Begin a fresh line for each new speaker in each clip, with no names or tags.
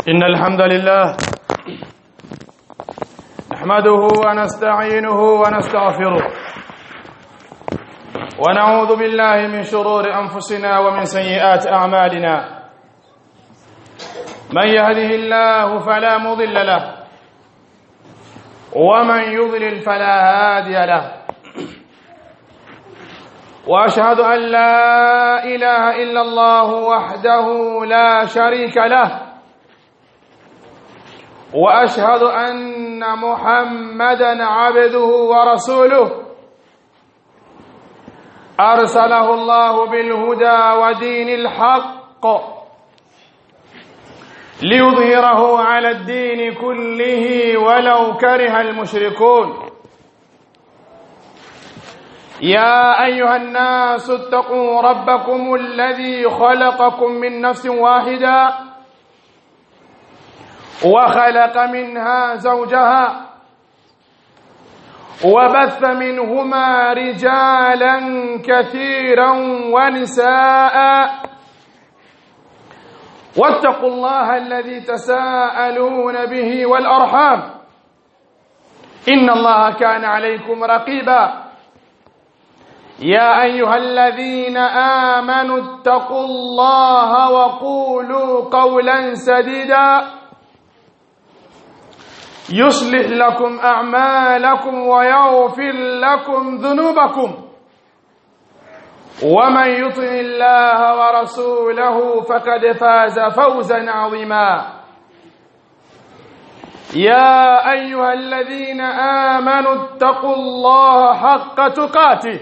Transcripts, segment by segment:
إن الحمد لله نحمده ونستعينه ونستغفره ونعوذ بالله من شرور أنفسنا ومن سيئات أعمالنا من يهده الله فلا مضل له ومن يضلل فلا هادي له واشهد ان لا اله الا الله وحده لا شريك له واشهد ان محمدا عبده ورسوله ارسله الله بالهدى ودين الحق ليظهره على الدين كله ولو كره المشركون يا ايها الناس اتقوا ربكم الذي خلقكم من نفس واحده وخلق منها زوجها وبث منهما رجالا كثيرا ونساء واتقوا الله الذي تساءلون به والارحام ان الله كان عليكم رقيبا يا ايها الذين امنوا اتقوا الله وقولوا قولا سديدا يصلح لكم اعمالكم ويغفر لكم ذنوبكم ومن يطع الله ورسوله فقد فاز فوزا عظيما يا ايها الذين امنوا اتقوا الله حق تقاته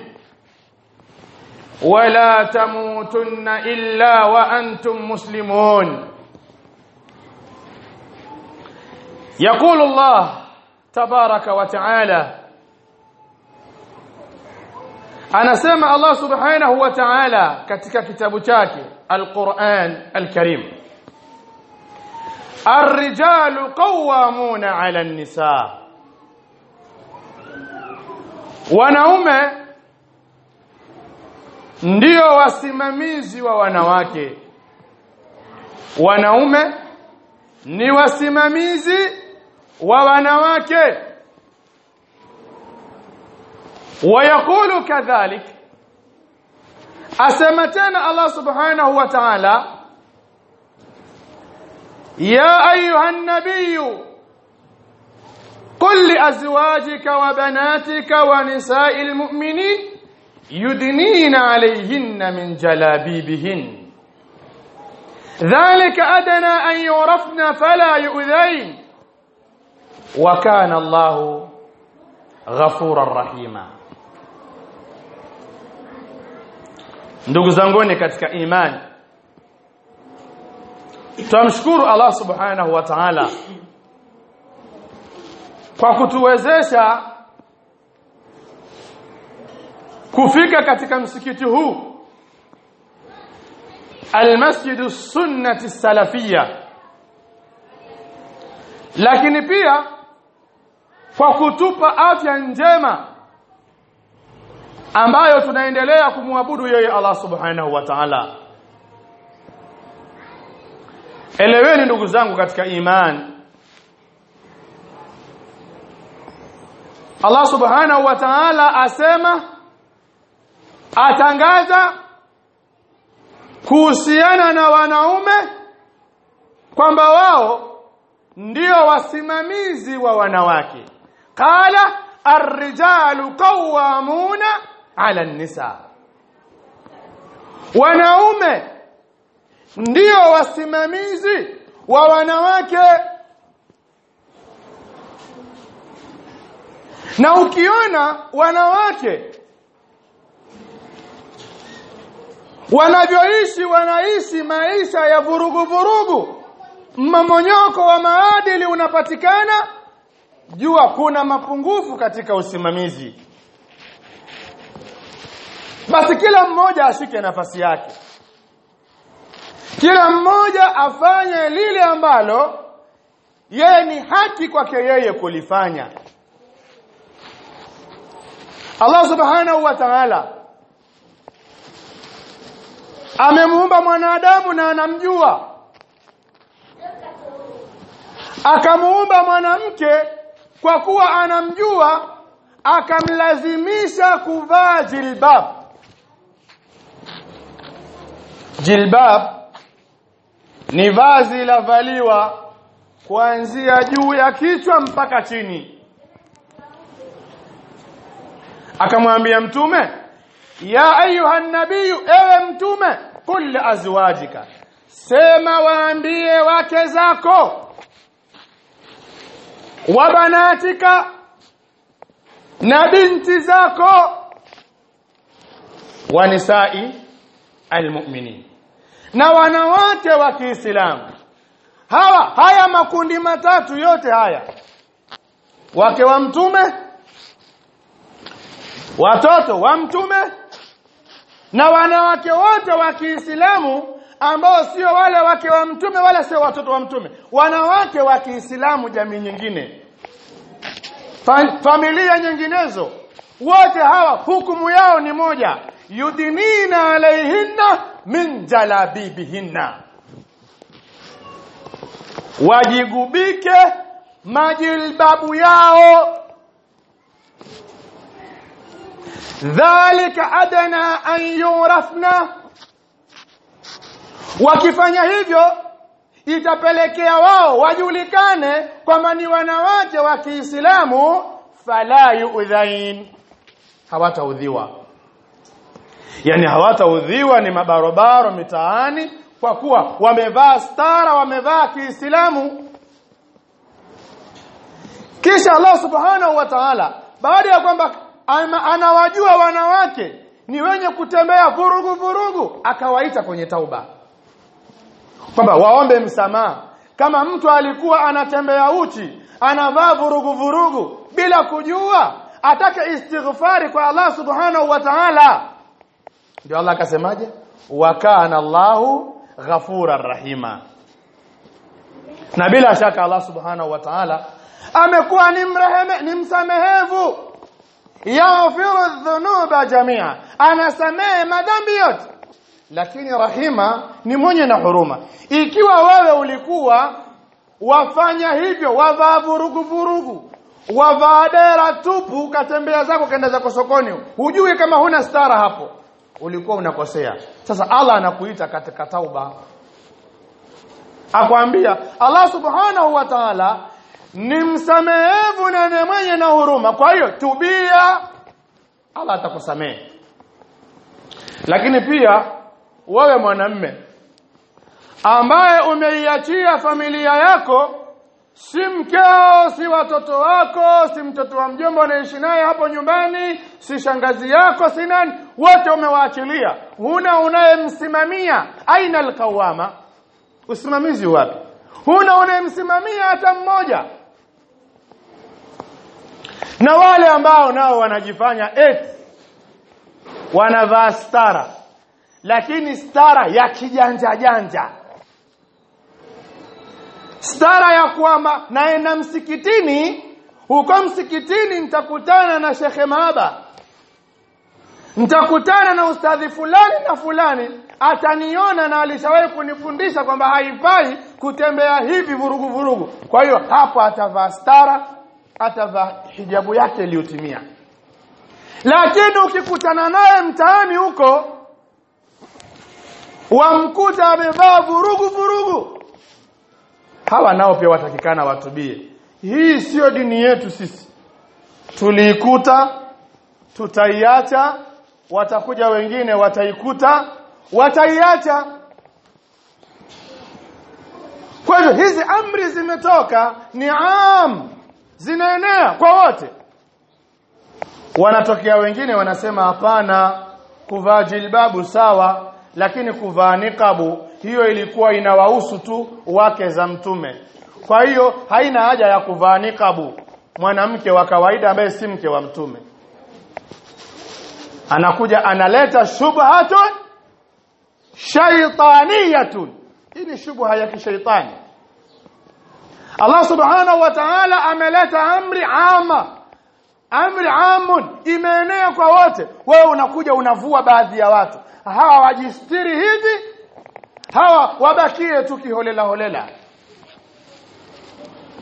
ولا تموتن الا وانتم مسلمون يقول الله تبارك وتعالى anasema Allah subhanahu wa ta'ala katika kitabu chake Al-Qur'an Al-Karim Ar-rijalu qawwamuna 'ala an-nisa Wanaume ndio wasimamizi wa wanawake Wanaume ni wasimamizi wa wanawake ويقول كذلك أسمتنا الله سبحانه وتعالى يا أيها النبي قل لأزواجك وبناتك ونساء المؤمنين يدنين عليهن من جلابيبهن ذلك أدنى أن يعرفن فلا يؤذين وكان الله غفورا رحيما ndugu zanguni katika imani tumshukuru Allah subhanahu wa ta'ala kwa kutuwezesha kufika katika msikiti huu almasjidu sunnati salafia lakini pia kwa kutupa afya njema ambayo tunaendelea kumwabudu yeye Allah subhanahu wa ta'ala eleweni ndugu zangu katika imani Allah subhanahu wa ta'ala asema atangaza kuhusiana na wanaume kwamba wao ndio wasimamizi wa wanawake qala ar-rijalu qawwamuna 'ala an-nisa wanaume ndio wasimamizi wa wanawake na ukiona wanawake wanavyoishi wanaishi maisha ya vurugu vurugu mmomonyoko wa maadili unapatikana jua kuna mapungufu katika usimamizi basi kila mmoja ashike nafasi yake kila mmoja afanye lile ambalo yeye ni haki kwake yeye kulifanya Allah subhanahu wa ta'ala amemuumba mwanadamu na anamjua akamuumba mwanamke kwa kuwa anamjua akamlazimisha kuvaa jilbab jilbab ni vazi lavaliwa kuanzia juu ya kichwa mpaka chini akamwambia mtume ya ayuha nabiyu ewe mtume kul azwajika sema waambie wake zako wa banatika na binti zako wa nisai almu'minin na wanawake wa Kiislamu hawa haya makundi matatu yote haya wake wa mtume watoto wa mtume na wanawake wote wa Kiislamu ambao sio wale wake wa mtume wala sio watoto wa mtume wanawake wa Kiislamu jamii nyingine Fa familia nyinginezo wote hawa hukumu yao ni moja yudinina alaihinna min jalabibihinna wajigubike majilbabu yao dhalika adana an yurafna wakifanya hivyo itapelekea wao wajulikane kwamba ni wanawake wa Kiislamu fala yu'dhain hawataudhiwa yani hawataudhiwa ni mabarobaro mitaani kwa kuwa wamevaa stara wamevaa Kiislamu kisha Allah subhanahu wa ta'ala baada ya kwamba anawajua wanawake ni wenye kutembea vurugu vurugu akawaita kwenye tauba kwamba waombe msamaha kama mtu alikuwa anatembea uchi anavaa vurugu vurugu bila kujua atake istighfari kwa Allah subhanahu wa ta'ala ndio Allah akasemaje wa kana Allahu ghafurar rahima na bila shaka Allah subhanahu wa ta'ala amekuwa ni mreheme ni msamehevu yaghfiru dhunuba jamia anasamehe madhambi yote lakini rahima ni mwenye na huruma ikiwa wewe ulikuwa wafanya hivyo wavaa vurugu vurugu wavaa dera tupu ukatembea zako kaenda zako sokoni hujui kama huna stara hapo ulikuwa unakosea sasa Allah anakuita katika tauba akwambia Allah subhanahu wa ta'ala ni msamehevu na ni mwenye na huruma kwa hiyo tubia Allah atakusamehe lakini pia wewe mwanamme ambaye umeiachia familia yako si mkeo si watoto wako si mtoto wa mjomba unaishi naye hapo nyumbani si shangazi yako si nani wote umewaachilia huna unayemsimamia aina alqawama usimamizi wapi huna unayemsimamia hata mmoja na wale ambao nao wanajifanya eti wanavaa stara lakini stara ya kijanja janja stara ya kwamba naenda msikitini huko msikitini nitakutana na shekhe maaba nitakutana na ustadhi fulani na fulani ataniona na alishawahi kunifundisha kwamba haifai kutembea hivi vurugu vurugu kwa hiyo hapo atavaa stara atavaa hijabu yake iliyotimia lakini ukikutana naye mtaani huko wamkuta amevaa vurugu vurugu hawa nao pia watakikana watubie hii sio dini yetu sisi tuliikuta tutaiacha watakuja wengine wataikuta wataiacha kwa hivyo hizi amri zimetoka ni am zinaenea kwa wote wanatokea wengine wanasema hapana kuvaa jilbabu sawa lakini kuvaa niqabu hiyo ilikuwa inawahusu tu wake za mtume kwa hiyo haina haja ya kuvaa niqabu mwanamke wa kawaida ambaye si mke wa mtume anakuja analeta shubhatun shaytaniyatun hii ni shubha ya kishaitani Allah subhanahu wa ta'ala ameleta amri ama amri amun imeenea kwa wote wewe unakuja unavua baadhi ya watu hawa wajistiri hivi hawa wabakie tu kiholela holela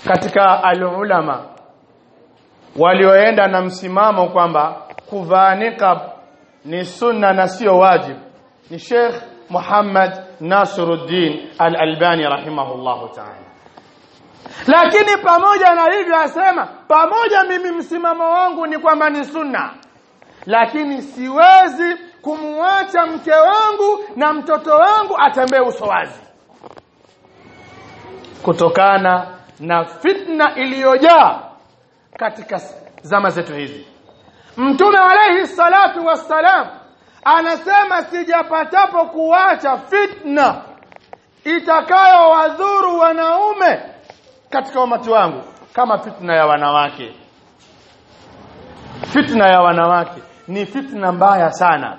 katika alulama walioenda na msimamo kwamba kuvaa niqab ni sunna na sio wajib ni Sheikh Muhammad Nasiruddin Al-Albani rahimahullahu ta'ala lakini pamoja na hivyo asema pamoja mimi msimamo wangu ni kwamba ni sunna lakini siwezi kumwacha mke wangu na mtoto wangu atembee uso wazi kutokana na fitna iliyojaa katika zama zetu hizi mtume alayhi salatu wassalam anasema sijapatapo kuacha fitna itakayowadhuru wanaume katika umati wangu kama fitna ya wanawake fitna ya wanawake ni fitna mbaya sana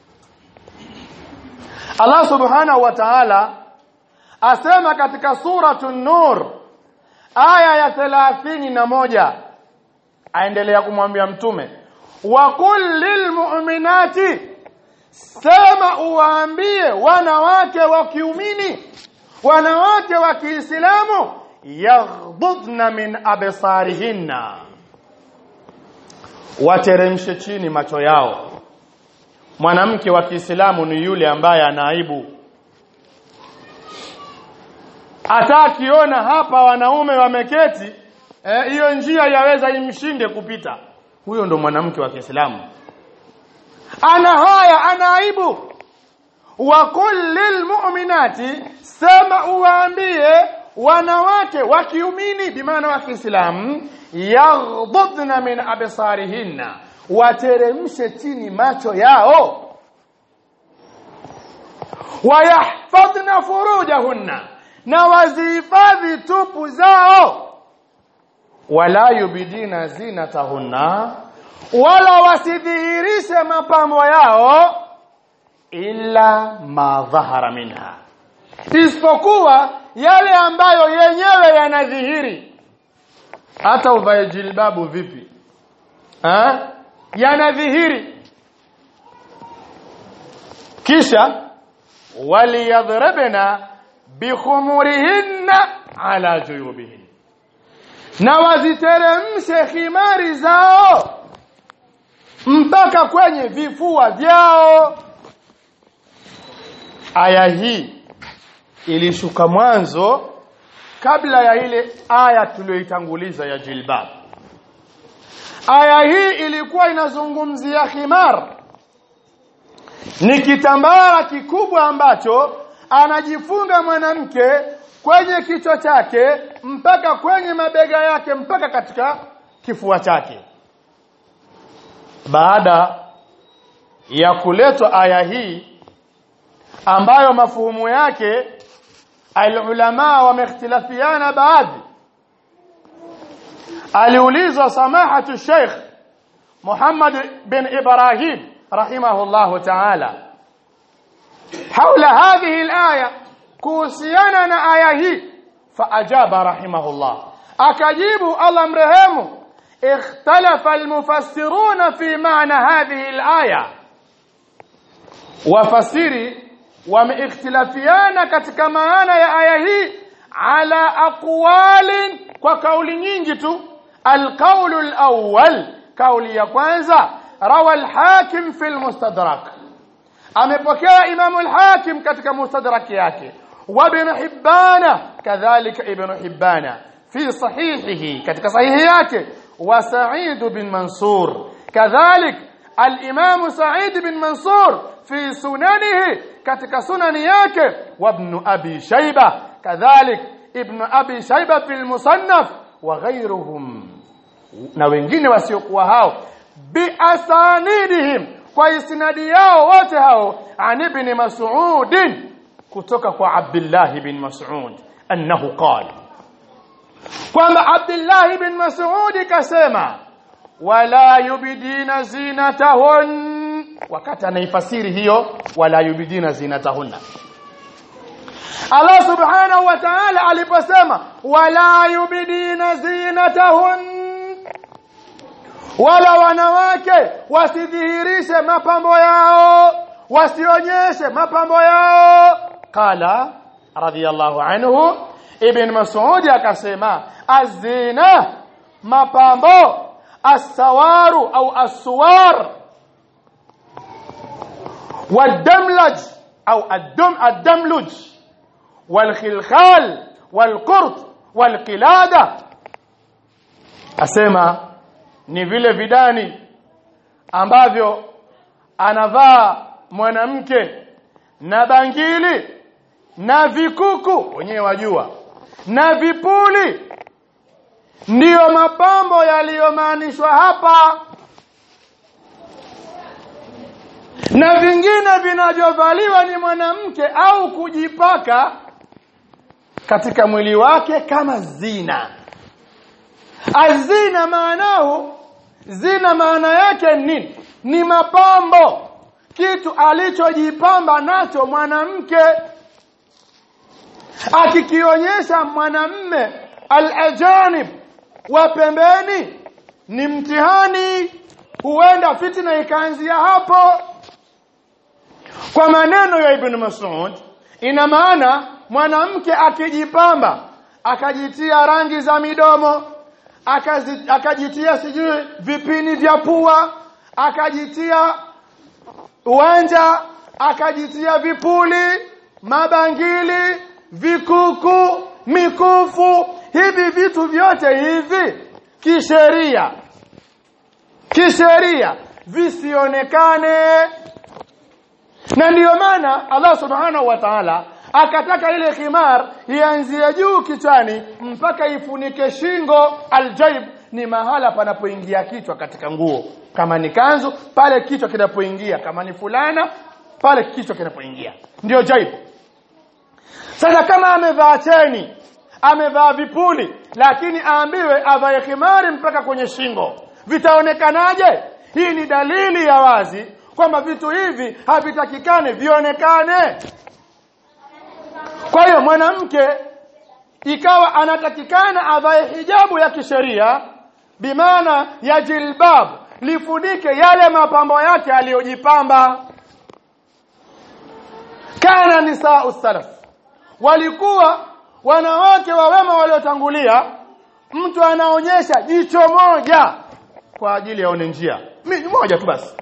Allah subhanahu wa ta'ala asema katika suratu nur aya ya thelathini na moja aendelea kumwambia mtume wa qul lilmu'minati sema uwaambie wanawake wa kiumini wanawake wa Kiislamu yaghdudna min absarihinna wateremshe chini macho yao mwanamke wa Kiislamu ni yule ambaye anaibu hata akiona hapa wanaume wameketi hiyo eh, njia yaweza imshinde kupita huyo ndo mwanamke wa Kiislamu ana haya ana aibu wa kullil mu'minati sema uwaambie wanawake wa kiumini bimaana wa Kiislamu yaghdudna min absarihinna wateremshe chini macho yao wayahfadhna furujahunna na wazihifadhi tupu zao wala yubidina zinatahunna wala wasidhihirishe mapambo yao illa ma dhahara minha isipokuwa yale ambayo yenyewe yanadhihiri hata uvae jilbabu vipi ha? yanadhihiri kisha waliyadhribna bikhumurihinna ala juyubihin na waziteremshe khimari zao mpaka kwenye vifua vyao aya hii ilishuka mwanzo kabla ya ile aya tuliyoitanguliza ya jilbab aya hii ilikuwa inazungumzia khimar ni kitambara kikubwa ambacho anajifunga mwanamke kwenye kichwa chake mpaka kwenye mabega yake mpaka katika kifua chake baada ya kuletwa aya hii ambayo mafuhumu yake alulama wamehtilafiana baadhi aliulizwa samahatu Sheikh Muhammad bin Ibrahim rahimahullah ta'ala حول هذه الآية كوسيانا آية هي فأجاب رحمه الله أكجيب الله مرهمه اختلف المفسرون في معنى هذه الآية وفسري wameikhtalafiana katika maana ya aya hii ala aqwalin kwa kauli nyingi tu alqaulu alawwal kauli ya kwanza rawa alhakim fi almustadrak amepokea imamu alhakim katika mustadrak yake wa ibn hibbana kadhalika ibn hibbana fi sahihihi katika sahihi yake wa sa'id bin mansur kadhalik الإمام سعيد بن منصور في سننه katika sunani yake wa ibn abi shayba kadhalik ibn abi shayba fil musannaf wa ghayruhum na wengine wasiokuwa hao bi asanidihim kwa isnadi yao wote hao an ibn mas'ud kutoka kwa abdullah bin mas'ud annahu qala kwamba abdullah bin mas'ud kasema wala yubidina zinatahun wakati anaifasiri hiyo wala yubidina zinatahunna Allah subhanahu wa ta'ala aliposema wala yubidina zinatahun wala wanawake wasidhihirishe mapambo yao wasionyeshe mapambo yao qala radiyallahu anhu ibn mas'ud akasema azina mapambo asawaru au aswar والدملج أو الدم الدملج والخلخال والقرط والقلادة asema ni vile vidani ambavyo anavaa mwanamke na bangili na vikuku wenyewe wajua na vipuli ndiyo mapambo yaliyomaanishwa hapa na vingine vinavyovaliwa ni mwanamke au kujipaka katika mwili wake kama zina azina maanahu zina maana yake nini ni mapambo kitu alichojipamba nacho mwanamke akikionyesha mwanamme al-ajanib wa pembeni ni mtihani huenda fitna ikaanzia hapo kwa maneno ya Ibn Mas'ud ina maana mwanamke akijipamba akajitia rangi za midomo akazi, akajitia sijui vipini vya pua akajitia uwanja akajitia vipuli mabangili vikuku mikufu hivi vitu vyote hivi kisheria kisheria visionekane na ndiyo maana Allah subhanahu wa ta'ala akataka ile khimar ianzie juu kichwani mpaka ifunike shingo aljaib ni mahala panapoingia kichwa katika nguo kama ni kanzu pale kichwa kinapoingia kama ni fulana pale kichwa kinapoingia ndio jaib sasa kama amevaa cheni amevaa vipuli lakini aambiwe avae khimari mpaka kwenye shingo vitaonekanaje hii ni dalili ya wazi kwamba vitu hivi havitakikane vionekane kwa hiyo mwanamke ikawa anatakikana avae hijabu ya kisheria bimaana ya jilbab lifunike yale mapambo yake aliyojipamba kana nisaa salaf walikuwa wanawake wa wema waliotangulia mtu anaonyesha jicho moja kwa ajili ya one njia moja tu basi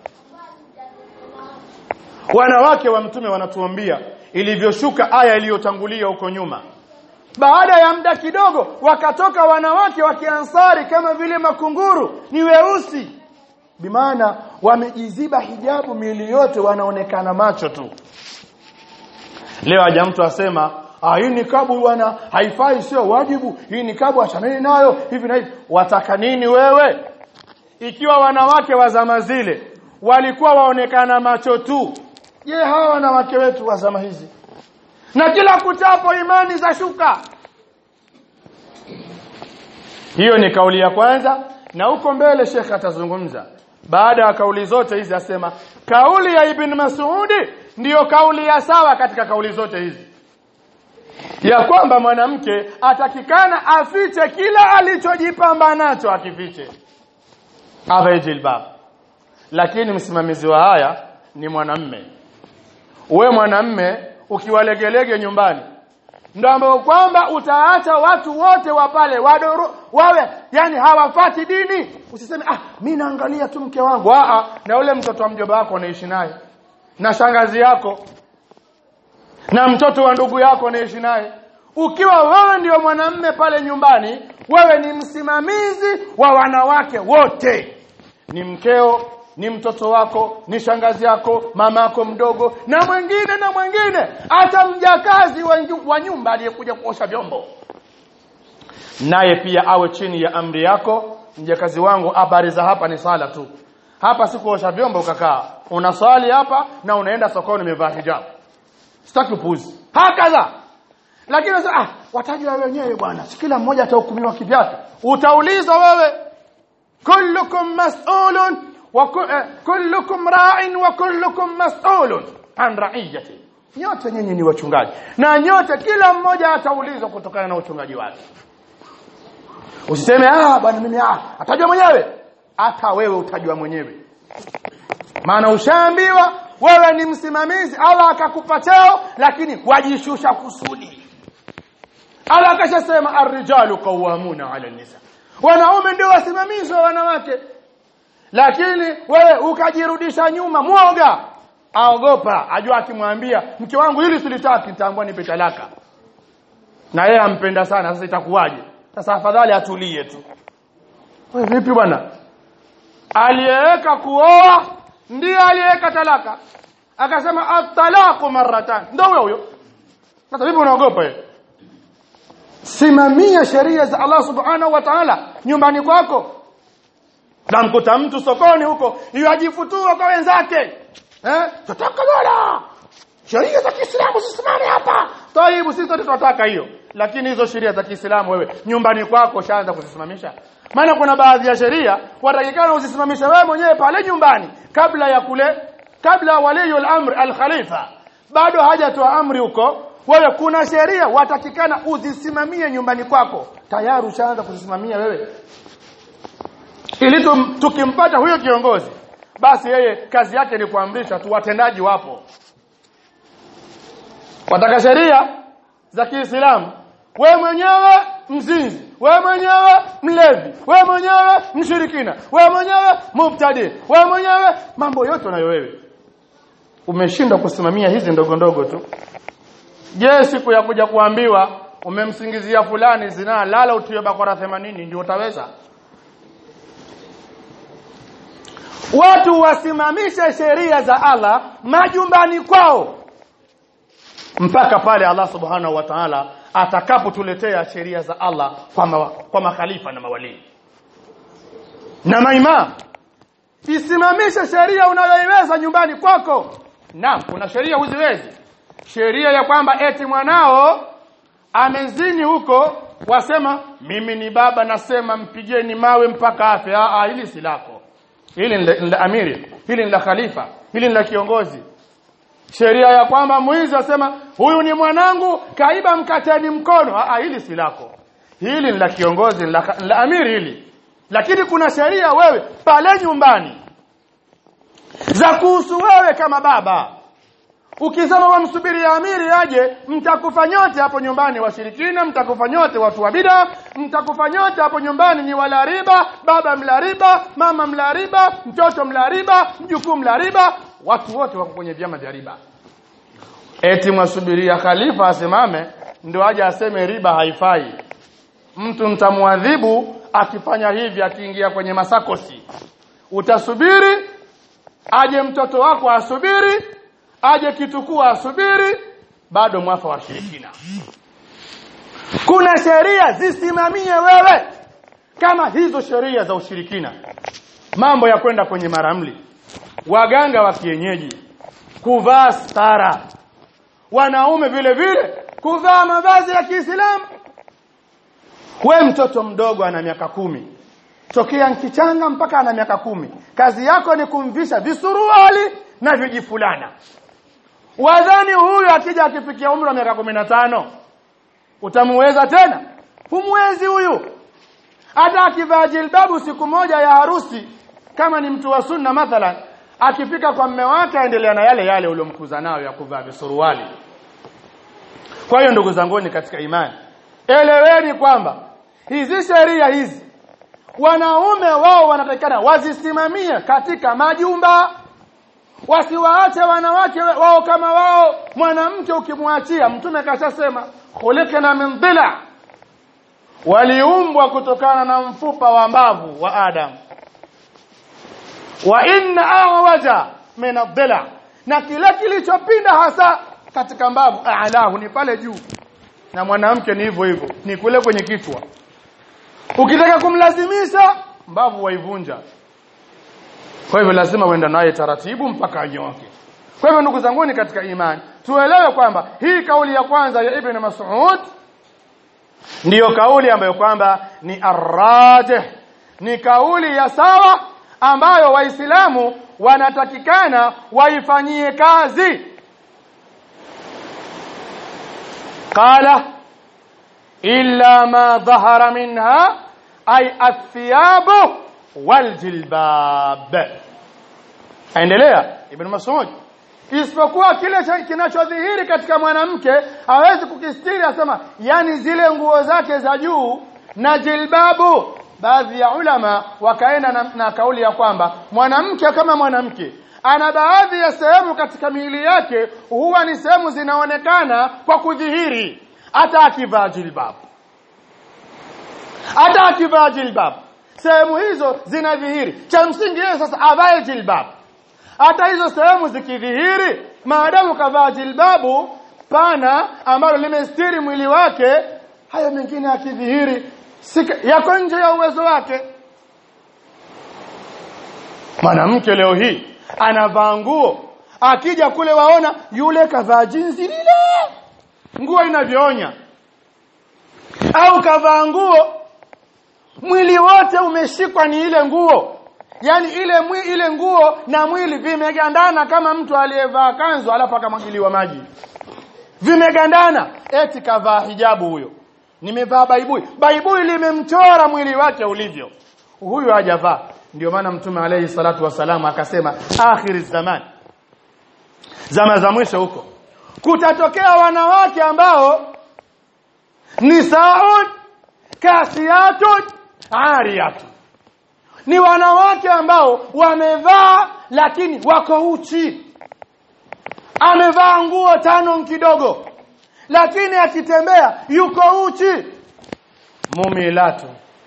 wanawake wa mtume wanatuambia ilivyoshuka aya iliyotangulia huko nyuma baada ya muda kidogo wakatoka wanawake wa kiansari kama vile makunguru ni weusi bimaana wamejiziba hijabu miili yote wanaonekana macho tu leo haja mtu asema ah hii nikabu bwana haifai sio wajibu hii nikabu achaneni nayo hivi na hivi wataka nini wewe ikiwa wanawake wa zama zile walikuwa waonekana macho tu je hawa wanawake wetu wa zama hizi na kila kutapo imani za shuka hiyo ni kauli ya kwanza na huko mbele Sheikh atazungumza baada ya kauli zote hizi asema kauli ya Ibn Mas'udi ndiyo kauli ya sawa katika kauli zote hizi ya kwamba mwanamke atakikana afiche kila alichojipamba nacho akifiche avae jilbab lakini msimamizi wa haya ni mwanamme we mwanamme ukiwalegelege nyumbani ndio ambao kwamba utaacha watu wote wa pale wadoro wawe yani hawafati dini usiseme ah mimi naangalia tu mke wangu ah na ule mtoto wa mjomba wako unaishi naye na shangazi yako na mtoto wa ndugu yako unaishi naye ukiwa wewe ndio mwanamme pale nyumbani wewe ni msimamizi wa wanawake wote ni mkeo ni mtoto wako ni shangazi yako mamako mdogo na mwingine na mwingine hata mjakazi wa nyumba aliyekuja kuosha vyombo naye pia awe chini ya amri yako mjakazi wangu habari za hapa ni sala tu hapa si kuosha vyombo ukakaa unaswali hapa na unaenda sokoni umevaa hijabu sitaki upuzi hakaza lakini sasa ah watajua wenyewe bwana si kila mmoja atahukumiwa kivyake utaulizwa wewe kullukum mas'ulun wa kullukum ra'in wa kullukum mas'ulun an ra'iyati nyote nyinyi ni wachungaji na nyote kila mmoja ataulizwa kutokana na uchungaji wake usiseme ah bwana mimi ah atajua mwenyewe hata wewe utajua mwenyewe maana ushaambiwa wewe ni msimamizi Allah akakupa cheo lakini wajishusha kusudi ala akashasema arrijalu qawwamuna ala nisa wanaume ndio wasimamizi wa wanawake lakini wewe ukajirudisha nyuma mwoga aogopa ajua akimwambia mke wangu hili silitaki nitaambua nipe talaka na yeye ampenda sana sasa itakuwaje sasa afadhali atulie tu wewe vipi bwana aliyeweka kuoa ndiye aliyeweka talaka akasema at-talaqu marratan ndio huyo huyo sasa vipi unaogopa wewe simamia sheria za Allah subhanahu wa ta'ala nyumbani kwako namkuta mtu sokoni huko yajifutua kwa wenzake eh tutaka dola sheria za Kiislamu zisimame hapa taibu sisi sote tunataka hiyo lakini hizo sheria za Kiislamu wewe nyumbani kwako shaanza kuzisimamisha maana kuna baadhi ya sheria watakikana uzisimamisha wewe mwenyewe pale nyumbani kabla ya kule kabla waliyul amr al-khalifa bado hajatoa amri huko wewe kuna sheria watakikana uzisimamie nyumbani kwako tayari ushaanza kuzisimamia wewe ili tum- tukimpata huyo kiongozi basi yeye kazi yake ni kuamrisha tu watendaji wapo wataka sheria za Kiislamu wewe mwenyewe mzinzi wewe mwenyewe mlevi wewe mwenyewe mshirikina wewe mwenyewe mubtadi wewe mwenyewe mambo yote unayo wewe umeshindwa kusimamia hizi ndogo ndogo tu je siku ya kuja kuambiwa umemsingizia fulani zinaa lala utiwe bakora 80 ndio utaweza watu wasimamishe sheria za Allah majumbani kwao mpaka pale Allah subhanahu wa ta'ala atakapotuletea sheria za Allah kwa, ma, kwa makhalifa na mawalii na maimam isimamishe sheria unayoiweza nyumbani kwako naam kuna sheria huziwezi sheria ya kwamba eti mwanao amezini huko wasema mimi ni baba nasema mpigeni mawe mpaka afe ah ah, hili si lako hili ni la- ni la amiri hili ni la khalifa hili ni la kiongozi sheria ya kwamba mwizi asema huyu ni mwanangu kaiba mkateni mkono ah ah, hili si lako hili ni la kiongozi ni la, ni la amiri hili lakini kuna sheria wewe pale nyumbani za kuhusu wewe kama baba ukisema wamsubiri amiri aje mtakufa nyote hapo nyumbani washirikina mtakufa nyote watu wa bid'a mtakufa nyote hapo nyumbani ni wala riba baba mla riba mama mla riba mtoto mla riba mjukuu mla riba watu wote wako kwenye vyama vya riba eti mwasubiria khalifa asimame ndio aje aseme riba haifai mtu mtamwadhibu akifanya hivi akiingia kwenye masakosi utasubiri aje mtoto wako asubiri aje kitukuu asubiri bado mwafa wa shirikina kuna sheria zisimamie wewe kama hizo sheria za ushirikina mambo ya kwenda kwenye maramli waganga wa kienyeji kuvaa stara wanaume vile vile kuvaa mavazi ya Kiislamu we mtoto mdogo ana miaka kumi tokea nkichanga mpaka ana miaka kumi kazi yako ni kumvisha visuruali na vijifulana wadhani huyu akija akifikia umri wa miaka kumi na tano utamuweza tena humwezi huyu hata akivaa jilbabu siku moja ya harusi kama ni mtu wa sunna mathalan akifika kwa mme wake aendelea na yale yale uliomkuza nayo ya kuvaa visuruali kwa hiyo ndugu zanguni katika imani eleweni kwamba hizi sheria hizi wanaume wao wanatakikana wazisimamie katika majumba wasiwaache wanawake wao kama wao mwanamke ukimwachia mtume kashasema khuliqna min dhila waliumbwa kutokana na mfupa wa mbavu wa Adam wa inna awaja min adhila na kile kilichopinda hasa katika mbavu a'lahu ni pale juu na mwanamke ni hivyo hivyo ni kule kwenye kichwa ukitaka kumlazimisha mbavu waivunja kwa hivyo lazima uenda naye taratibu mpaka anyoke kwa hivyo ndugu zangu katika imani tuelewe kwamba hii kauli ya kwanza ya Ibn Mas'ud ndiyo kauli ambayo kwamba ni arrajih ni kauli ya sawa ambayo waislamu wanatakikana waifanyie kazi qala illa ma dhahara minha ay athiyabu waljilbab aendelea ibn mas'ud isipokuwa kile cha- kinachodhihiri katika mwanamke hawezi kukistiri asema yani zile nguo zake za juu na jilbabu baadhi ya ulama wakaenda na, na kauli ya kwamba mwanamke kama mwanamke ana baadhi ya sehemu katika miili yake huwa ni sehemu zinaonekana kwa kudhihiri hata akivaa jilbabu hata akivaa jilbab sehemu hizo zinadhihiri cha msingi yeye sasa avae jilbab hata hizo sehemu zikidhihiri maadamu kavaa jilbabu pana ambalo limestiri mwili wake hayo mengine yakidhihiri sika- yako nje ya uwezo wake mwanamke leo hii anavaa nguo akija kule waona yule kavaa jinsi lile nguo inavyoonya au kavaa nguo mwili wote umeshikwa ni ile nguo yani ile mwi, ile nguo na mwili vimegandana kama mtu aliyevaa kanzu alafu akamwagiliwa maji vimegandana eti kavaa hijabu huyo nimevaa baibui baibui limemchora mwili wake ulivyo huyu hajavaa ndio maana mtume alayhi salatu wasalam akasema akhir zaman zama za mwisho huko kutatokea wanawake ambao nisaun kasiyatun ariyatun ni wanawake ambao wamevaa lakini wako uchi amevaa nguo tano kidogo lakini akitembea yuko uchi mumilatu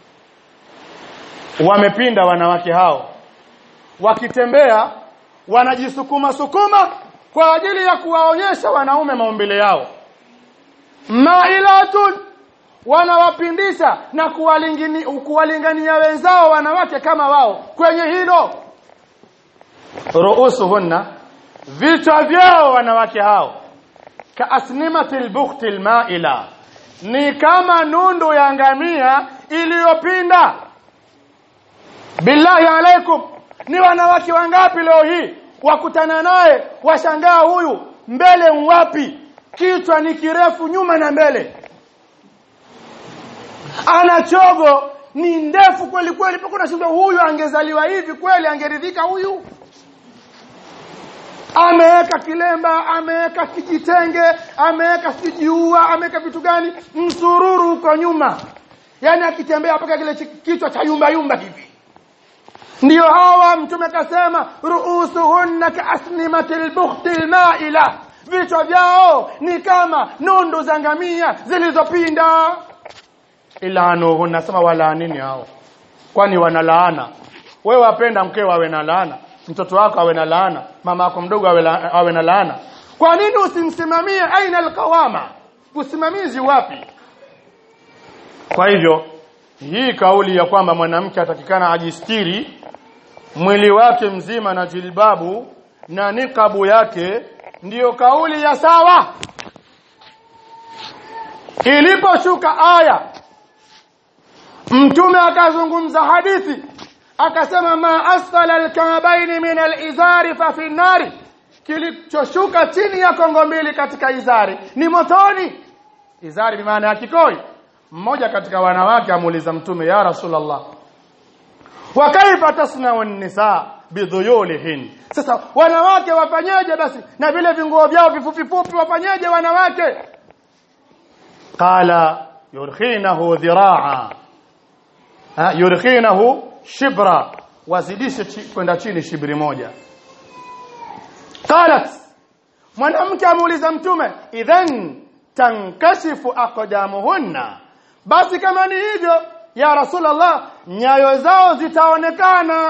wamepinda wanawake hao wakitembea wanajisukuma sukuma kwa ajili ya kuwaonyesha wanaume maumbile yao mailatun wanawapindisha na kuwalingini, kuwalingania wenzao wanawake kama wao kwenye hilo ruusuhunna vichwa vyao wanawake hao kaasnimatil bukhtil maila ni kama nundu ya ngamia iliyopinda billahi alaikum ni wanawake wangapi leo hii wakutana naye washangaa huyu mbele wapi kichwa ni kirefu nyuma na mbele ana chogo ni ndefu kweli kweli mpaka unashindwa huyu angezaliwa hivi kweli angeridhika huyu ameweka kilemba ameweka kijitenge ameweka sijiua ameweka vitu gani msururu uko nyuma yani akitembea mpaka kile chi- kichwa cha yumba yumba hivi ndio hawa mtume kasema ruusuhunna kaasnimatil bukhtil maila vichwa vyao ni kama nundu za ngamia zilizopinda ilanuhunna sema walaanini hao kwani wanalaana wewe wapenda mkeo awe na laana mtoto wako awe na laana mama yako mdogo awe, la, awe na laana kwa nini usimsimamie aina alqawama usimamizi wapi kwa hivyo hii kauli ya kwamba mwanamke atakikana ajistiri mwili wake mzima na jilbabu na nikabu yake ndiyo kauli ya sawa iliposhuka aya mtume akazungumza hadithi akasema ma asfala alkabaini min alizari fa fi nari kilichoshuka chini ya kongo mbili katika izari ni motoni izari bimaana ya kikoi mmoja katika wanawake amuuliza mtume ya rasulullah wa kaifa tasnau nisa bidhuyulihin sasa wanawake wafanyeje basi na vile vinguo vyao vifupi fupi wafanyeje wanawake qala yurkhinahu dhiraa Ha, yurkhinahu shibra wazidishe chi- kwenda chini shibri moja qalat mwanamke amuuliza mtume idhan tankashifu aqdamuhunna basi kama ni hivyo ya rasulullah nyayo zao zitaonekana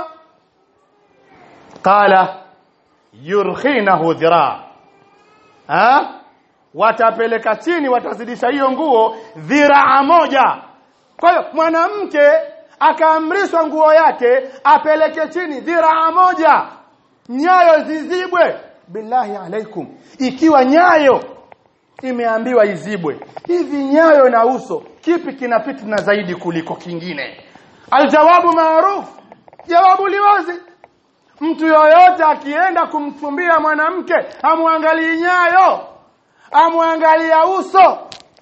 qala yurkhinahu dhiraa ha watapeleka chini watazidisha hiyo nguo dhiraa moja kwa hiyo mwanamke akaamrishwa nguo yake apeleke chini dhiraa moja nyayo zizibwe billahi alaikum ikiwa nyayo imeambiwa izibwe hivi nyayo na uso kipi kina fitna zaidi kuliko kingine aljawabu maruf jawabu liwazi mtu yoyote akienda kumchumbia mwanamke amwangalii nyayo amwangalia uso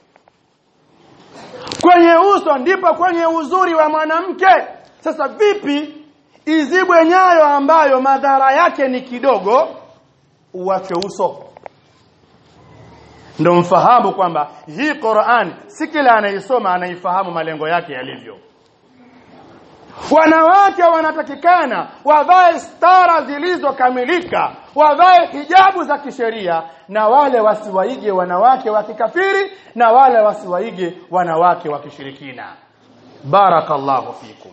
kwenye uso ndipo kwenye uzuri wa mwanamke sasa vipi izibwe nyayo ambayo madhara yake ni kidogo uwake uso ndio mfahamu kwamba hii Qur'an si kila anaisoma anaifahamu malengo yake yalivyo wanawake wanatakikana wavae stara zilizokamilika wavae hijabu za kisheria na wale wasiwaige wanawake wa kikafiri na wale wasiwaige wanawake wa kishirikina barakallahu fikum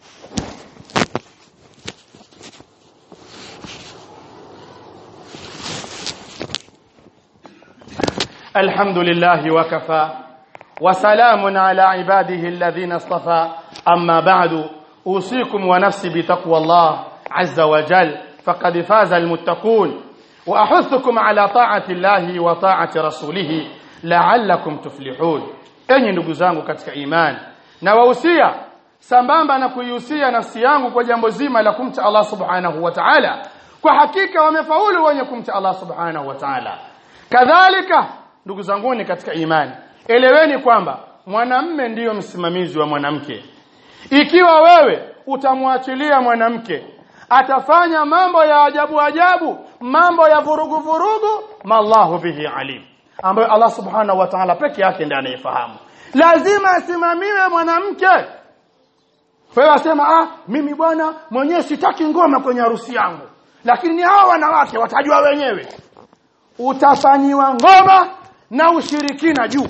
الحمد لله وكفى وسلام على عباده الذين اصطفى أما بعد أوصيكم ونفسي بتقوى الله عز وجل فقد فاز المتقون وأحثكم على طاعة الله وطاعة رسوله لعلكم تفلحون enyi ndugu zangu katika imani na wahusia sambamba na kuihusia nafsi yangu kwa jambo zima la kumcha Allah subhanahu wa ta'ala kwa hakika wamefaulu wenye kumcha Allah subhanahu wa ta'ala kadhalika ndugu zanguni katika imani eleweni kwamba mwanamme ndiyo msimamizi wa mwanamke ikiwa wewe utamwachilia mwanamke atafanya mambo ya ajabu ajabu mambo ya vurugu vurugu mallahu bihi alim ambayo Allah subhanahu wa ta'ala peke yake ndiye anayefahamu lazima asimamiwe mwanamke wewe wasema ah mimi bwana mwenyewe sitaki ngoma kwenye harusi yangu lakini ni hao wanawake watajua wenyewe utafanyiwa ngoma na ushirikina juu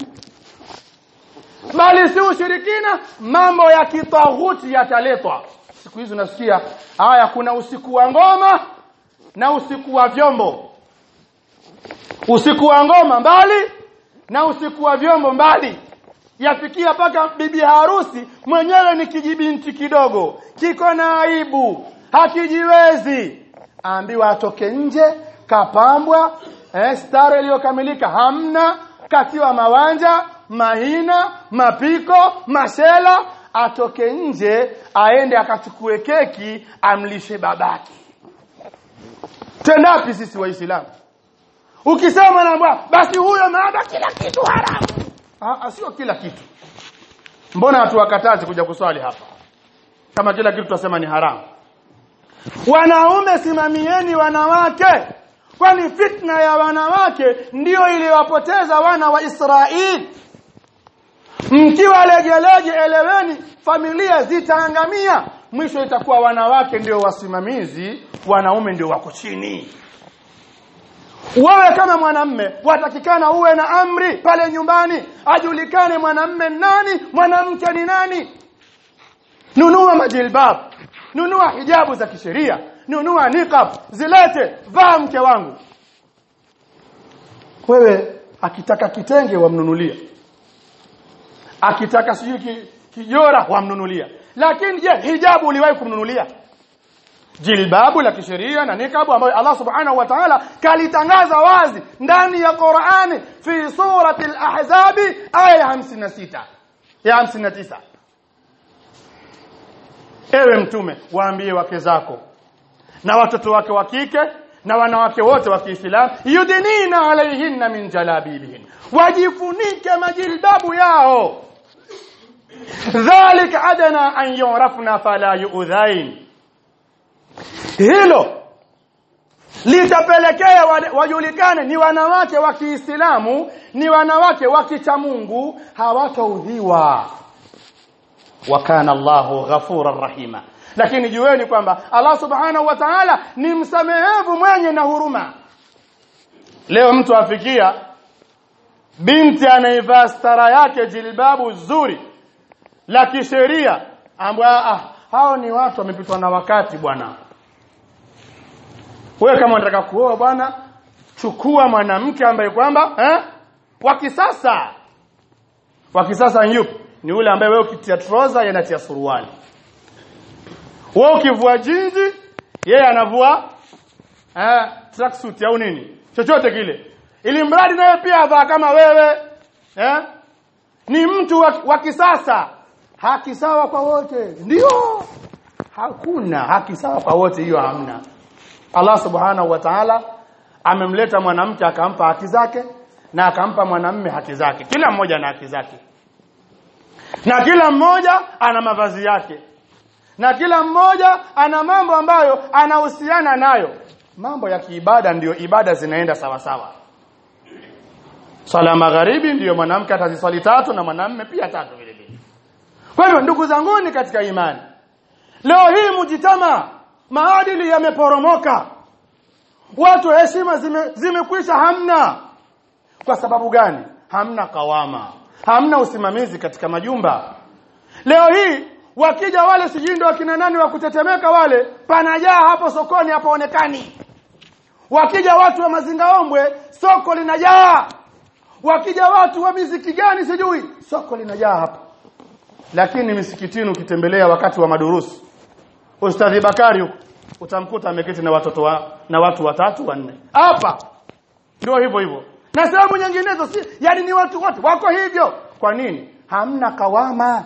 bali si ushirikina mambo ya kitaghuti yataletwa siku hizi unasikia haya kuna usiku wa ngoma na usiku wa vyombo usiku wa ngoma mbali na usiku wa vyombo mbali yafikia paka bibi harusi mwenyewe ni kijibinti kidogo kiko na aibu hakijiwezi aambiwa atoke nje kapambwa eh, stare iliyokamilika hamna katiwa mawanja mahina mapiko mashela atoke nje aende akachukue keki amlishe babaki tendapi sisi waislamu ukisema na basi huyo maada kila kitu haramu ah sio kila kitu mbona hatuwakatazi kuja kuswali hapa kama kila kitu tunasema ni haramu wanaume simamieni wanawake kwani fitna ya wanawake ndiyo iliwapoteza wana wa Israeli mkiwa legelege eleweni familia zitaangamia mwisho itakuwa wanawake ndio wasimamizi wanaume ndio wako chini wewe kama mwanamme watakikana uwe na amri pale nyumbani ajulikane mwanamme nani mwanamke ni nani nunua majilbab nunua hijabu za kisheria nunua niqab zilete vaa mke wangu wewe akitaka kitenge wamnunulia akitaka sijui ki, kijora wamnunulia lakini je hijabu uliwahi kumnunulia jilbabu la kisheria na nikabu ambayo Allah subhanahu wa ta'ala kalitangaza wazi ndani ya Qur'ani fi surati al-ahzab aya 56 ya 59 ewe mtume waambie wake zako na watoto wake wa kike na wanawake wote wa Kiislamu yudinina alaihinna min jalabibihin wajifunike majilbabu yao dhalika adana an yurafna fala yu'dhain hilo litapelekea wajulikane ni wanawake wa Kiislamu ni wanawake wa kichamungu hawataudhiwa wa kana Allahu ghafurar rahima lakini jueni kwamba Allah subhanahu wa ta'ala ni msamehevu mwenye na huruma leo mtu afikia binti anaivaa stara yake jilbabu zuri la kisheria ambwa ah hao ni watu wamepitwa na wakati bwana wewe kama unataka kuoa bwana chukua mwanamke ambaye kwamba eh wa kisasa wa kisasa yupi ni ule ambaye wewe ukitia trouser yanatia suruali wewe ukivua jinzi yeye anavua eh tracksuit au nini chochote kile ili mradi naye pia avaa kama wewe eh ni mtu wa, wa kisasa haki sawa kwa wote ndio hakuna haki sawa kwa wote hiyo hamna Allah subhanahu wa ta'ala amemleta mwanamke akampa haki zake na akampa mwanamme haki zake kila mmoja na haki zake na kila mmoja ana mavazi yake na kila mmoja ana mambo ambayo anahusiana nayo mambo ya kiibada ndiyo ibada zinaenda sawa sawa swala magharibi ndiyo mwanamke ataziswali tatu na mwanamme pia tatu vile vile kwa hivyo ndugu zanguni katika imani leo hii mujitama maadili yameporomoka watu heshima zime, zimekwisha hamna kwa sababu gani hamna kawama hamna usimamizi katika majumba leo hii wakija wale sijindo wakina nani wa kutetemeka wale panajaa hapo sokoni hapaonekani wakija watu wa mazingaombwe soko linajaa wakija watu wa miziki gani sijui soko linajaa hapo lakini misikitini ukitembelea wakati wa madurusu ustadhi Bakari huko utamkuta ameketi na watoto wa, na watu watatu wanne hapa ndio hivyo hivyo na sehemu nyinginezo si yani ni watu wote wako hivyo kwa nini hamna kawama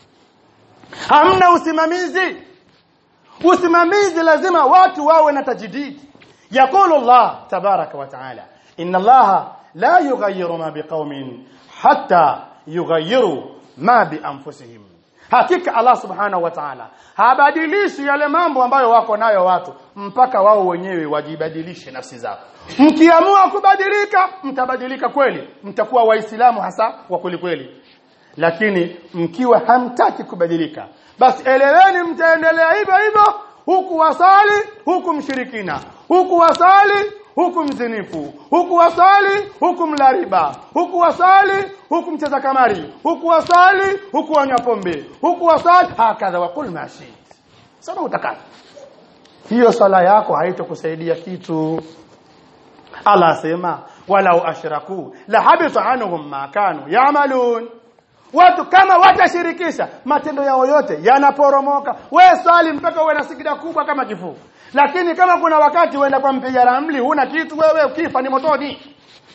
hamna usimamizi usimamizi lazima watu wawe na tajdid يقول الله تبارك وتعالى إن الله لا يغير ما بقوم حتى يغيروا ما بأنفسهم hakika Allah subhanahu wa ta'ala habadilishi yale mambo ambayo wako nayo watu mpaka wao wenyewe wajibadilishe nafsi zao mkiamua kubadilika mtabadilika kweli mtakuwa waislamu hasa wa kweli kweli lakini mkiwa hamtaki kubadilika basi eleweni mtaendelea hivyo hivyo huku wasali huku mshirikina huku wasali huku mzinifu huku wasali huku mlariba huku wasali huku mcheza kamari huku wasali huku wanywa pombe huku wasali hakadha waqul ma shit sema utakata hiyo sala yako haitokusaidia kitu Allah asema walau ashraku la habita anhum ma kanu ya'malun watu kama watashirikisha matendo yao yote yanaporomoka wewe swali mpaka uwe na sigida kubwa kama kifuu lakini kama kuna wakati uenda kwa mpiga ramli huna kitu wewe ukifa ni motoni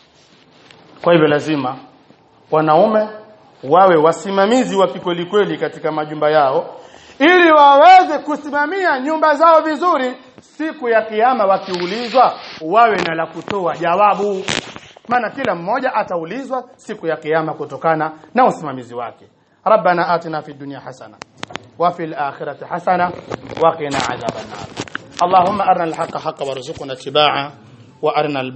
kwa hivyo lazima wanaume wawe wasimamizi wa kikweli kweli katika majumba yao ili waweze kusimamia nyumba zao vizuri siku ya kiyama wakiulizwa wawe na la kutoa jawabu maana kila mmoja ataulizwa siku ya kiyama kutokana na usimamizi wake ربنا آتنا في الدنيا حسنة وفي الآخرة حسنة وقنا عذاب النار اللهم أرنا الحق حقا وارزقنا اتباعه وأرنا